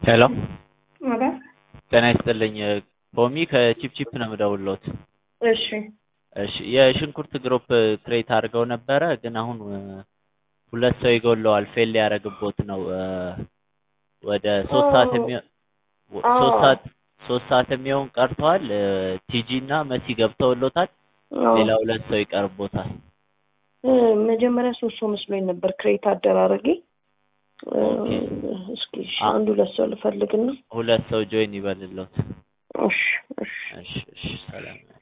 ሄሎ ማለት ጤና ይስጥልኝ። ፖሚ ከቺፕቺፕ ነው የምደውልዎት። እሺ እሺ የሽንኩርት ግሩፕ ክሬት አድርገው ነበረ፣ ግን አሁን ሁለት ሰው ይጎለዋል። ፌል ሊያደርግቦት ነው። ወደ ሶስት ሰዓት የሚሆን ሶስት ሰዓት ሶስት ሰዓት የሚሆን ቀርተዋል። ቲጂ እና መሲ ገብተውሎታል። ሌላ ሁለት ሰው ይቀርቦታል። መጀመሪያ ሶስት ሰው መስሎኝ ነበር ክሬት አደራረጌ። እስኪ እሺ፣ አንድ ሁለት ሰው ልፈልግና ሁለት ሰው ጆይን ይበልሎት። እሺ እሺ እሺ እሺ፣ ሰላም